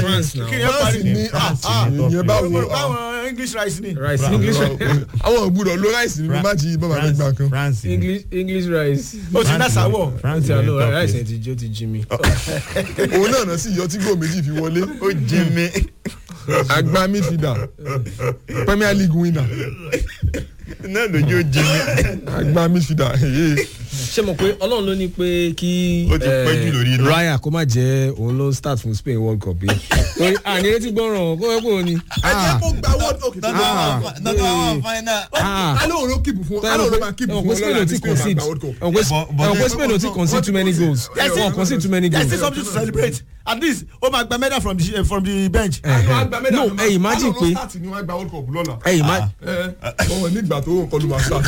France now. kí ni ẹ parí France ní Ah, ah. ìyẹn bá Mo wo rò pé àwọn english rice ni. rice english àwọn ògbúdọ̀ ló ráìsì nínú máàcì yìí bọ́ba fẹ́ gbà kan. france ni. english english rice. ó ti ná sáwọ̀. france ti ni àlọ́ top rice place. yẹn ti jó ti jí mi. òun náà náà sì yọ tí gò méjì fi wọlé. ó jẹ mi. àgbà midfielder premier league winner náà lójú ó jẹ mi. àgbà midfielder hey, ṣé mo pé ọlọ́run ló ní pé kí Ó ti pẹ́ jù lórí iná. raya kó má jẹ́ òun ló start fún spain world cup yìí. torí àní retí gbọ́ràn kó ẹ kó ni. ẹ jẹ́ kó gba world cup tó Ah. nọ́tọ̀ àwọn final. Ah. alo òun ló kíìpù fún alo òun ló máa kíìpù fún Spain ọlọ́run ò àti ti spain máa concede gba world cup. ẹ̀wọ̀n pé Spain ò ti concede too many goals Yes, wọ́n concede too many there goals. is something to celebrate at least ó máa gba medal from the from the bench. no ẹ imagine pé alo ló start ni wọ́n gba world cup lọ́la. ẹ imagine ẹ ọmọ nígbà tó ń kọlu máa start.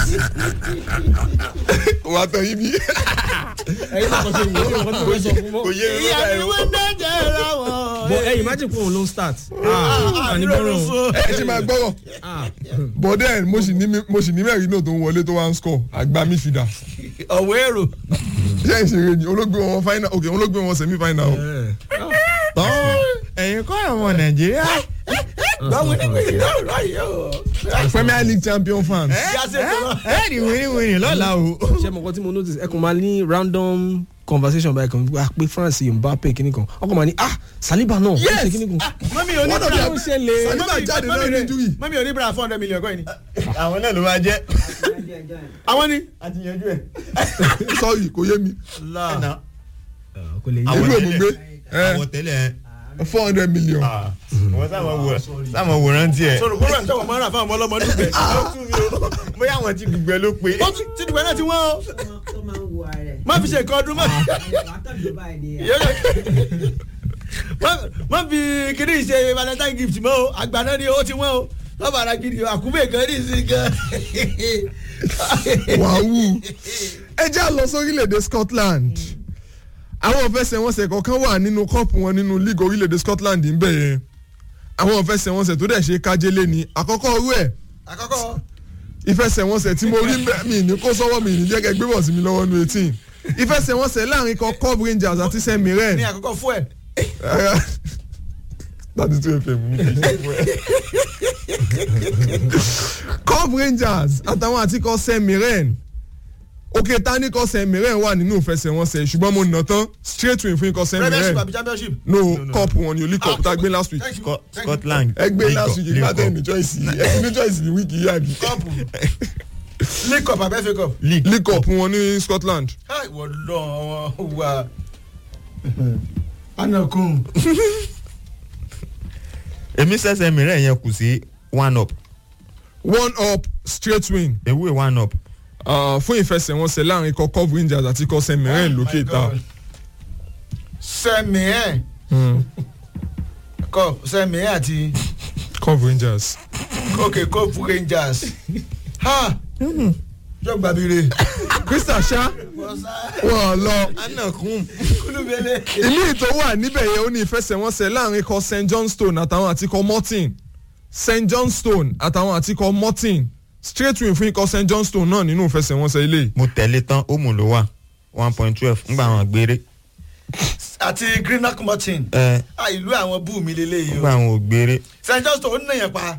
wà á tẹ̀ yín bí. ẹyin náà kàn ṣe wò ó nǹkan tó fẹ́ sọ fún mọ́. kò yé mi ìyá lọ́dà mi ẹ̀ wọ́n dájẹ́ ra wọ́n. but ẹ imagine pé òun ló ń start. ah àní gbọ́ràn ẹ ṣe máa gbọ́rọ̀ ah but then mo sì ní mi- mo sì ní mẹ́rin náà tó ń wọlé tó wá ń score àgbà midfielder. ọ̀wọ́ èrò. ṣé ìṣeré ni olóògbé wọn final ok olóògbé wọn semi final o. tán ẹ̀yin kọ́ ọmọ nàìjíríà. báwo ni wọ́n yóò rọ yìí o. premier league champion fans. ìyá ṣe tó lọ. ẹ ní wíníwíní lọ́la o. ṣé mo kọ́ tí mo notice ẹ kàn máa ní random conversation báyìí kan wá pé france mbappe kìíní kan ọkọ̀ máa ní ah saliba náà ó ṣe kìíní kan. mọ́mí ò ní One of bra their- ó ṣẹlẹ̀ Saliba jáde náà ní injury. mọ́mí ò ní bra four hundred million kọ́ ẹ̀ ni. àwọn náà ló máa jẹ́. àwọn ni. a ti yanjú ẹ̀. sorry kò yé mi. ẹ̀nà kò lè yí. Àwọn ìlú tẹ́lẹ̀- ògùngbé àwọn tẹ́lẹ̀ four hundred million. wọ́n sáwọn wò sáwọn wòran tiẹ̀. sọ̀rọ̀ kó rẹ̀ ń tẹ̀wọ̀ mọ́ra fún àwọn ọlọ́mọ nígbẹ̀. bóyá àwọn ti gbígbẹ ló pé. ó tún ti dùgbẹ́ náà ti wọ́n o. tó máa ń wo ara rẹ̀. má fi ṣe nǹkan ọdún mọ́. látọ̀dọ̀ báyìí ni Má- má fi kíní ṣe valentine gift mọ́ o àgbà náà ni ó ti wọ́n o lọ́ba ara gidi o àkúbẹ̀ kan ní ìsìn gan. wàhù ẹ já lọ sórílẹ̀-èdè scotland àwọn ìfẹsẹ̀wọnsẹ̀ kọ̀ọ̀kan wà nínú kọ́ọ̀pù wọn nínú league orílẹ̀-èdè scotland ń bẹ̀ yẹn àwọn ìfẹsẹ̀wọnsẹ̀ tó dẹ̀ ṣe kájélé ni àkọ́kọ́ orú ẹ̀ àkọ́kọ́ ìfẹsẹ̀wọnsẹ̀ tí mo rí bẹ́ẹ̀ mi ní kó sọ́wọ́ mi ní jẹ́ kẹ́ gbé bọ̀ sí mi lọ́wọ́ nu eighteen ìfẹsẹ̀wọnsẹ̀ láàrin kan cob rangers àti st mirren ní àkọ́kọ́ fún ẹ̀. thirty two fm ní kí n ṣe fún ẹ. cob rangers àtàwọn àtikọ̀ st mirren òkè tani kọ́ st mirren wà nínú ìfẹsẹ̀wọnsẹ̀ ṣùgbọ́n mo nà tán straight win fún ikọ̀ st premiership mirren àbí championship. no cup wọn ni olú cup tá a gbé last week Thank you. Scot- Thank you. scotland. ẹgbẹ́ last week League ìgbà Cup. tẹ̀ ní choice yìí ẹ̀ ní choice ní wíìkì yìí àbí kọ́ọ̀pù league cup àbẹ́ fẹ́ cup. league. league cup wọn ní scotland Hi, wọ́n lọ wọn wà. anakun. èmi sẹ́sẹ̀ mìíràn yẹn kù sí one up one up straight win ewé one up. uh, fún ìfẹsẹ̀wọnsẹ̀ láàrin ikọ̀ cob rangers àti ikọ̀ st mirren lókè ìta. sẹ́mi ẹ̀ cup sẹ́mi ẹ̀ àti cob rangers. ok cup rangers. ha yóò gbàbíire. crystal ṣá wọn lọ anakun. kúlùbẹ́lẹ̀. ìlú ìtò wà níbẹ̀ yẹn ó ní ìfẹsẹ̀wọnsẹ̀ láàrin ikọ̀ st johnstone àtàwọn àti ikọ̀ morton st johnstone àtàwọn àti ikọ̀ morton straight win fún ikọ̀ st johnstone náà nínú ìfẹsẹ̀wọnsẹ̀ ilé mo tẹ̀lé tán ó mú ló wà one point twelve ngbà àwọn gbére. àti greenock martin. ẹ ah ìlú àwọn bú mi lélẹ́yìí ngbà o. àwọn ò gbére. st johnston ó ń nàyàn pa.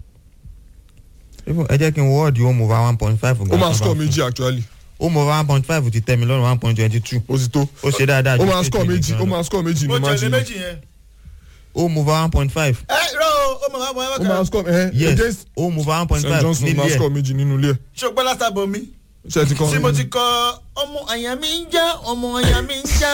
ẹ jẹ́ kí n wọ́ọ̀dì home over one point five. ó máa score méjì actually home over one point five ti tẹ́ mi lọ́rùn one point twenty two. ó ti tó ó ṣe dáadáa ó ju máa State score League méjì gan ó lọ. máa score méjì mo ní tẹ̀lé májì méjì yẹn. home over one point five. ẹ rọ o ó mọ̀ wá bọ̀ ẹ ó máa wá score ẹ yes against home over one point st five johnstone ó máa nílé score ẹ̀. méjì nínú ilé ẹ̀ ṣùgbọ́n lásìkò bọ̀ mi. ṣe ti kọ́ tí mo ti kọ ọmọ àyà mi ń já ọmọ àyà mi ń já.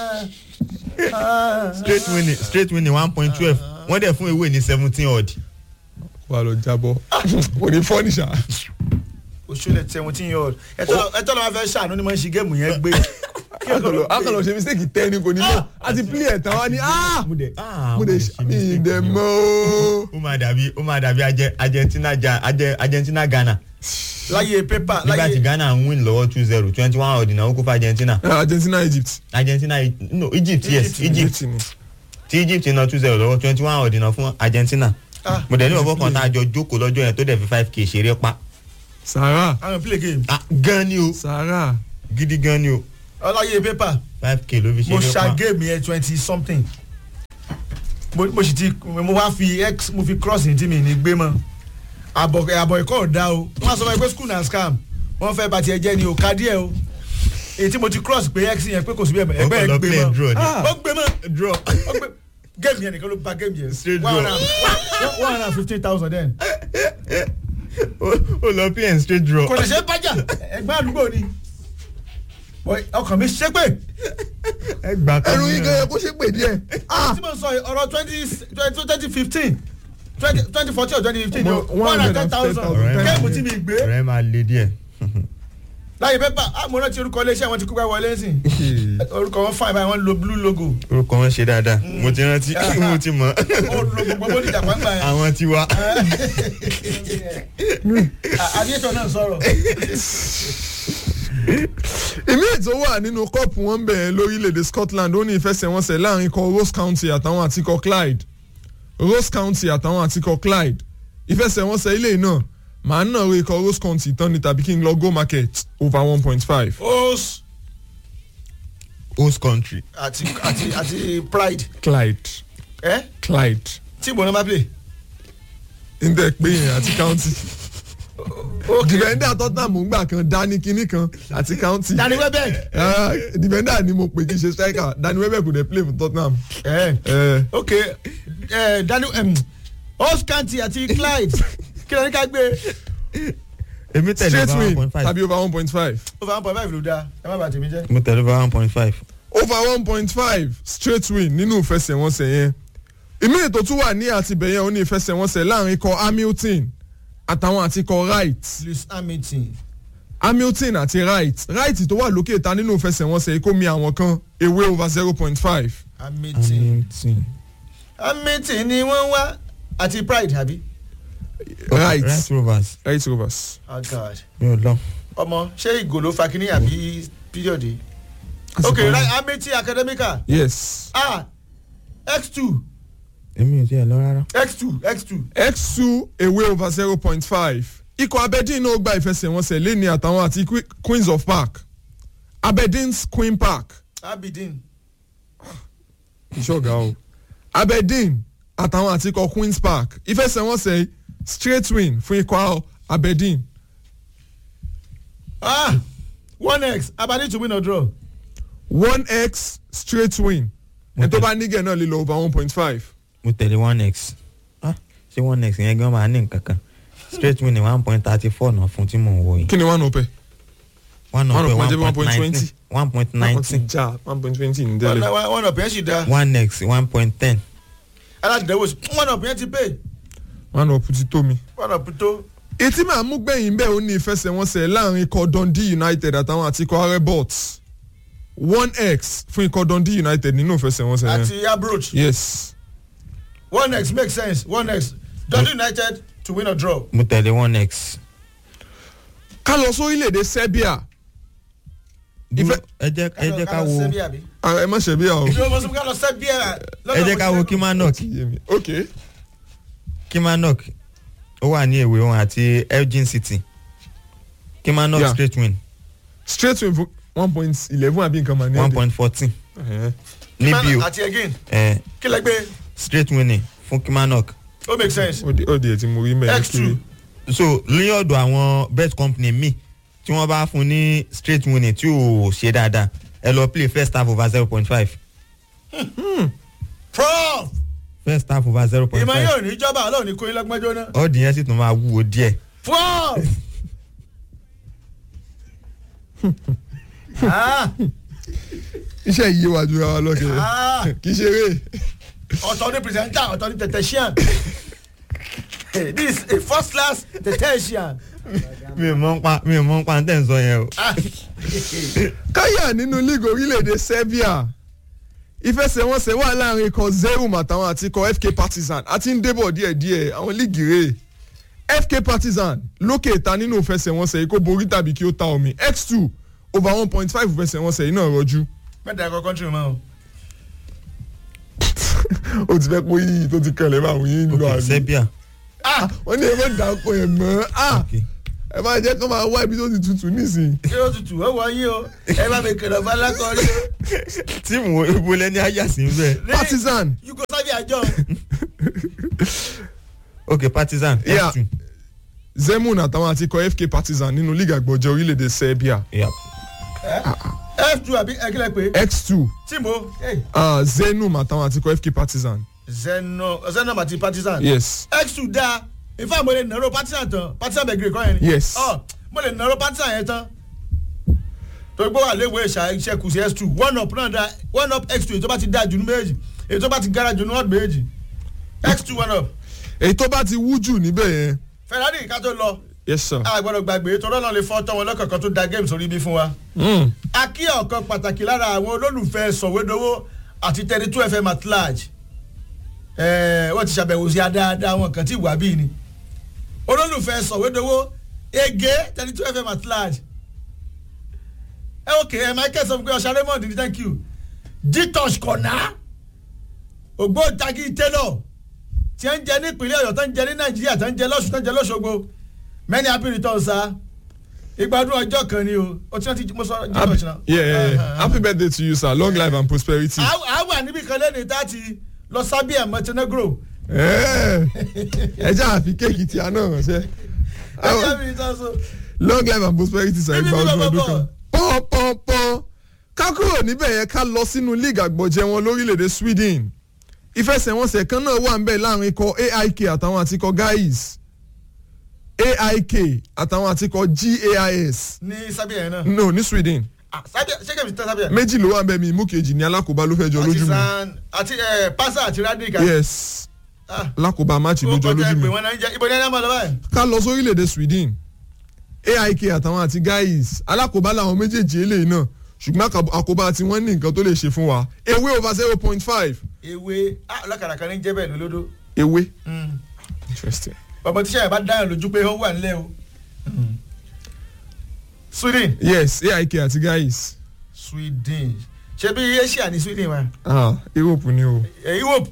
straight winning straight winning one point twelve wọ́n dẹ̀ fún ewé ní seventeen odd. wà lọ jábọ̀ kò ní fọ́nìṣà òṣèlè seventeen year old ẹ tọ́ lọ́ máa fẹ́ ṣàánú ni mo ń ṣe géèmù yẹn gbé. akọlọ ṣe mistake tẹ́ ni kò ní mọ̀ àti play ẹ̀ tán wá ní ah mo dẹ̀ ah mo lè ṣe ìdẹ̀ mọ́ o. ó máa dàbí ó máa dàbí Arge- argentina ja Arge- argentina ghana láyé pépà nígbà tí láyé ghana ń win lọ́wọ́ two zero twenty one odd náà ó kó fún argentina argentina egypt. argentina no egypt yes egypt ni. tí egypt náà two zero lọ́wọ́ twenty one odd náà fún argentina Ah. mo dẹ̀ ní ọ̀bọ̀ kan tá a jọ jókòó lọ́jọ́ yẹn tó dẹ̀ fi five k ṣeré pa sahara àwọn play game ah gan ni o sahara gidi gan ni o ọláyé pépà five k ló fi mo ṣeré ṣa pa géèmù yẹn twenty something mo mo sì ti mo wá fi x mo fi cross ní tí mi ní gbé mọ́ àbọ̀ àbọ̀ ẹ̀kọ́ ò dá o wọ́n á sọ fún mi pé school na scam wọ́n fẹ́ bá tiẹ̀ jẹ́ ni o ká díẹ̀ o èyí tí mo ti cross pé x yẹn pé kò sí bí ẹgbẹ́ ọkọ̀ ẹ̀ lọ gbé play mọ́ draw ni. ó gbé mọ́ draw. ó gbé game yẹn nìkan ló ba game yẹn Straight one draw. hundred and- one hundred and fifteen thousand then ó lọ play and straight draw. kò lè ṣe é bájà ẹgbẹ́ àdúgbò ni Boy, ọkàn mi ṣépè ẹ gbà kan ẹrù yín gan-an kó ṣe pè díẹ̀. tí mo sọ yìí, ọ̀rọ̀ twenty twenty fifteen twenty fourteen or twenty fifteen Ọmọ one hundred and ten thousand 110,000. géèmù tí mi gbé ọ̀rẹ́ máa le díẹ̀. láyé pépà mo rántí orúkọ iléeṣẹ́ wọn ti kú bá wọlé sí orúkọ wọn fine báyìí wọ́n lo blue logo orúkọ wọn ṣe dáadáa mo ti rántí mo ti mọ̀ ó lo gbogbo bó dìjà pàǹpà yẹn àwọn ti wá. àdìyẹ́tọ̀ náà sọ̀rọ̀ ìmí ètò wà nínú kọ́ọ̀pù wọn bẹ̀rẹ̀ lórílẹ̀‐èdè Scotland ó ní ìfẹsẹ̀wọnsẹ̀ láàrin ikọ̀ Ross County àtàwọn àtikọ̀ Clyde Ross County àtàwọn àtikọ̀ Clyde ìfẹsẹ̀wọnsẹ̀ ilé náà màá nà ro ikọ̀ Ross County tán ní tàbí kí n lọ go market over one point five os host country. àti àti àti pride Clyde ẹ Clyde tí ìbò náà bá play ndẹ pé yẹn àti county ok dìbẹ́ndà Tottenham ń gbà kan dání kinní kan àti county Danny Welbeck Ah, dìbẹ́ndà ni mo pè kí n ṣe striker Danny Welbeck kò dé play for Tottenham. ẹ Eh, ok ẹ Danny um, os county àti Clyde kí ló ní ká gbé èmi tẹ̀lé straight over one win point five. tàbí over one point five. over one point five ló dáa ẹ má bàa tèmi jẹ́. mo tẹ̀lé over one point five. over one point five straight win nínú ìfẹsẹ̀wọnsẹ̀ yẹn ìmí ètò tún wà ní àtibẹ̀yẹn ó ní ìfẹsẹ̀wọnsẹ̀ láàrin ikọ̀ Hamilton àtàwọn àti ikọ̀ Wright Lewis Hamilton Hamilton àti Wright Wright tó wà lókè ta nínú ìfẹsẹ̀wọnsẹ̀ yìí kó mi àwọn kan ewé over zero point five Hamilton Hamilton ni wọ́n wá àti pride àbí. Wright right rovers. Wright Rovers. oh god mi ò lọ. ọmọ ṣé ìgò ló fa kínní àbí píríọ̀dì. ok right Hamilton academical yes ah x two èmi ò tiẹ̀ lọ rárá. x two x two x two ewé over zero point five ikọ̀ Aberdeen náà gba ìfẹsẹ̀wọnsẹ̀ lẹ́ni àtàwọn àti Que- Queens of Park Aberdeen's Queen Park Abidin ìṣọ̀gá o Aberdeen àtàwọn àti ikọ̀ Queens Park ìfẹsẹ̀wọnsẹ̀ straight win fún ikọ̀ Aberdeen ah one x Aberdeen to win or draw one x straight win ẹni tó bá nígẹ̀ náà lè lọ over one point five mo tẹ̀lé one x. ah ṣé one x yẹn gan máa ní nǹkan kan. straight win ni one point thirty four náà fún tí mò ń wo yìí. kí ni one ọpẹ one One of of one one point point nineteen. one point wọ́n ti nineteen. já one point twenty ní one tẹ́lẹ̀ one- one up yẹn sì da one x one point ten. aládìdẹ́wò sí one up yẹn ti pay one up ti tó mi. one up tó etí màá mú gbẹ̀yìn bẹ́ẹ̀ ó ní ìfẹsẹ̀wọnsẹ̀ láàrin ikọ̀ Dundee United àtàwọn àti ikọ̀ Arebots one x fún ikọ̀ Dundee United nínú ìfẹsẹ̀wọnsẹ̀ yẹn àti abroach yes one x make sense one x Dundee United to win or draw mo tẹ̀lé one x. ká lọ sórílẹ̀-èdè Serbia dúró ẹ jẹ́ ẹ jẹ́ ká wo Ah, ẹ má ṣe bí àwọn. ìjọba mọ̀sùn ká lọ Serbia ẹ jẹ́ ká wo kimanok ok kimanok ó wà ní èwe wọn àti Elgin City kimanok Yeah. straight win straight win fún one point eleven àbí nǹkan mà ní one ẹ̀dẹ̀. point fourteen Ẹ̀hẹ́. níbí o àti again ẹ kí lẹ gbé straight winning fún kimanok ó make sense ó di ó di ẹ̀ tí mo rí mẹ́rin x two so ní ọ̀dọ̀ àwọn bet company mi tí wọ́n bá fún ní straight winning tí ò ṣe dáadáa ẹ lọ play first half over zero point five prof first half over zero point ìmọ̀ five yóò ní ìjọba ọlọ́run ní kóyin lọ́gbọ́njọ́ náà ọ̀dì yẹn sì tún máa wúwo díẹ̀ prof ah iṣẹ́ yìí wà ju ara lọ́kẹ́ ah kì í ṣeré ọ̀tọ̀ ní pìrìsẹ́ńtà ọ̀tọ̀ ní tẹ̀tẹ̀ṣíàn this is a first class tẹ̀tẹ̀ṣíàn mi ò mọ̀ ń pa mi ò mọ̀ ń pa tẹ̀ ń sọ yẹn o. ah káyà nínú league orílẹ̀-èdè Serbia ìfẹsẹ̀wọnsẹ̀ wà láàrin ikọ̀ Zerum àtàwọn àti ikọ̀ FK Partizan àti ń débọ̀ díẹ̀díẹ̀ àwọn líìgì rè FK Partizan lókè ìta nínú ìfẹsẹ̀wọnsẹ̀ yìí kó borí tàbí kí ó ta omi x2 over one point five ìfẹsẹ̀wọnsẹ̀ yìí náà rọjú mẹ́ta ẹ̀kọ́ kọ́ńtì mọ́ o ó ti fẹ́ pé yìí tó ti kẹlẹ̀ máa wù yín lọ ok àbí Serbia ah wọ́n ní ẹ má dàpọ̀ ẹ̀ mọ́ ah ok ẹ máa jẹ́ kó máa wá ibi tó ti tutù nísìnyí. kí ló tutù ó wọ yín o ẹ bá mi kẹlẹ̀ fún alákọ̀ọ́rí tíìmù ibo lẹni ayà sí bẹ́ẹ̀. o Partizan Yugoslavia àjọ. ok partizan Yeah. f2 zemun àtàwọn àti ikọ̀ fk partizan nínú league àgbọ̀jẹ̀ orílẹ̀-èdè serbia yeah. f2 àbí ẹkílẹ̀ pé x2 tìǹbù uh, zenum àtàwọn àti ikọ̀ fk partizan zeno zeno àti partizan. yes x2 dáa ifá mo lè nàró partizan tán partizan bẹ̀gìrì kọ́ yẹn ni. Yes. ọ mo lè nàró partizan yẹn tán. torí pé wà léwu ìṣà iṣẹ́ kù sí x2 one up náà dá one up x2 èyí tó bá ti dáa jù ní méjì èyí tó bá ti gara jù ní ọ̀dù méjì x2 one up. èyí tó bá ti wú jù níbẹ̀ yẹn ferrari ká tó lọ yes sir. a gbọ́dọ̀ gbàgbé torí ọ̀nà lè fọ́ tọ́ wọn lọ́kọ̀ọ̀kan tó da games orí bí fún wa. Mm. akí ọ̀kan pàtàkì lára àwọn olólùfẹ́ sọ̀wédowó àti thirty two fm at large ẹ̀ẹ́ wọ́n ti ṣàbẹ̀wò sí adáadáa wọn kan tí ìwà bíi ni olólùfẹ́ sọ̀wédowó ege thirty two fm at large ẹ ok ẹ michael sọ fún pé ọ̀sán raymond ní thank you ditosh kọ̀nà ògbóǹtagì taylor tí ń jẹ ní ìpínlẹ̀ ọ̀yọ́ tó ń jẹ ní nàìjíríà tó ń jẹ lọ́sùn tó ń jẹ lọ́sọ̀gbọ̀ many happy returns sir ìgbádùn ọjọ́ kan ni o o tí wọ́n ti mo sọ happy, ditosh náà. yeah, yeah, yeah. happy birthday to you sir long life and prosperity. a wà níbi kan lẹ́nu tá a ti lọ sábíà montenegro. ẹ ẹ jẹ́ àfi kéèkì tí a náà ránṣẹ́. ẹjẹ mi sọ so. long life and prosperity sir Bíbí ìgbà bíbí ọdún ọdún bọ̀ kan. pọ́npọ́npọ́n ká kúrò níbẹ̀ yẹn ká lọ sínú league àgbọ̀jẹ̀ wọn lórílẹ̀‐èdè sweden ìfẹsẹ̀wọnsẹ̀ kan náà wà ń bẹ̀ láàrin ikọ̀ aik àtàwọn àti ikọ̀ guys aik àtàwọn àti ikọ̀ gas ní sábíà yẹn náà. no ní sweden Ah, sábíà ṣé kẹ́mi ti tẹ́ sábíà. méjì ló wà ń bẹ̀ mi mú kejì ní alákòóbá ló fẹ́ jọ àti lójú mi san àti ẹ pásá àti rádìkà. yes Ah, alákòóbá máàcì ó ló jọ kọjá lójú pé mi wọ́n náà ń jẹ́ ibo ní ẹni àmọ́ lọ́wọ́ ẹ̀. ká lọ sórílẹ̀‐èdè sweden aik àtàwọn àti guys alákòóbá làwọn méjèèjì eléyìí náà ṣùgbọ́n àkàb- àkóbá tí wọ́n ní nǹkan tó lè ṣe fún wa ewé over zero point five ewé ah, ọlọ́kadà kan ní jẹ́ bẹ́ẹ̀ lólódó. ewé Mm. interesting ọmọ tíṣà yẹn bá dáhùn lójú pé ó wà nílẹ̀ o. sweden. yes aik àti guys sweden ṣe bí asia ní sweden wa. ah europe ni o Eh, europe.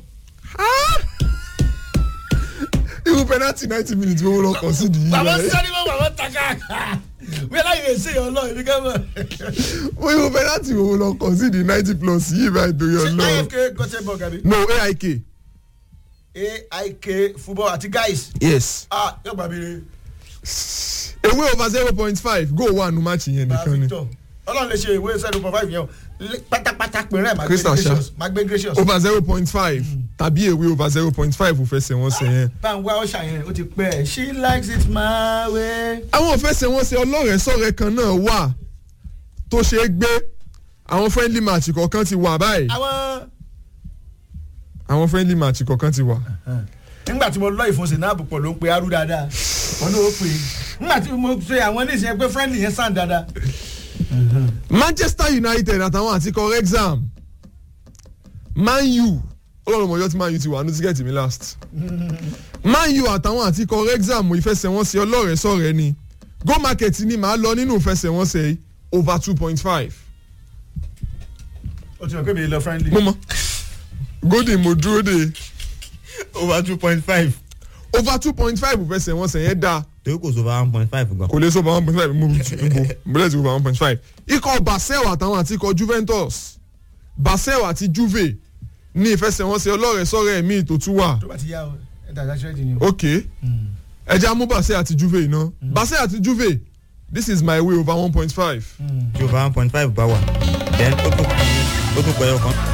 irú penalty ninety minutes wo lọ kàn sí di yìí bàbá rẹ sáré wọn bàbá taka wí aláìwé ṣe yọ lọ ibi kẹ́mọ̀. wo irú penalty wo lọ kàn sí di ninety plus yìí báyìí torí ṣé ọlọ ifk gọ́tẹ́bọ̀ gàbí. no aik aik football àti guys. yes ah yóò gbà mí re. ewé over zero point five goal wà nù match yẹn bá nìkan ni victor ọlọ́run lè ṣe ìwé zero point five yẹn o Lé- pátápátá péré ẹ̀ máa gbé Crystal Sha. gracious máa gbé gracious. over zero point five tàbí ewé over zero point five ò fẹsẹ̀ wọn sẹ̀ yẹn. bá ń wá ọ̀ṣà yẹn ó ti pẹ́ ẹ̀ she likes it my way. àwọn ìfẹsẹ̀wọnsẹ̀ ọlọ́rẹ̀ sọ̀rẹ̀ kan náà wà tó ṣe é gbé àwọn friendly match kọ̀ọ̀kan ti wà báyìí àwọn àwọn friendly match kọ̀ọ̀kan ti wà. nígbà tí mo lọ ìfọ̀nsẹ̀ náà pọ̀ ló ń pe arú dáadáa wọn ní ó pè é nígbà tí mo ṣe àwọn oníṣẹ́ pé friendly yẹn sàn dáadáa. manchester united àtàwọn àti kọ exam man u ọlọ́run mọ̀jọ́ tí man u ti wà ní tíkẹ́ẹ̀tì mi last man u àtàwọn àti kọ exam ìfẹsẹ̀wọnsẹ̀ ọlọ́rẹ̀ sọ̀rẹ̀ ni go market ni màá lọ nínú ìfẹsẹ̀wọnsẹ̀ yìí over two point five ó ti mọ̀ pé mi lọ friendly. mo mọ golden mo dúró de over two point five over two point five ìfẹsẹ̀wọnsẹ̀ yẹn dáa torí kò sóba one point five gan. kò lè sọ bá one point five mo mo bẹ̀rẹ̀ sí bá one point five ikọ̀ basel àtàwọn àti ikọ̀ juventus basel àti juve ní ìfẹsẹ̀wọnsẹ̀ ọlọ́rẹ̀ sọ̀rẹ̀ mi tó tún wà tó bá ti yá o ẹ dàgbà ṣẹ́ẹ̀dì ni o. ok ẹja mú basel àti juve iná basel àti juve this is my way over one point five tí over one point five bá wà then ó tún ó tún pẹ̀yọ kan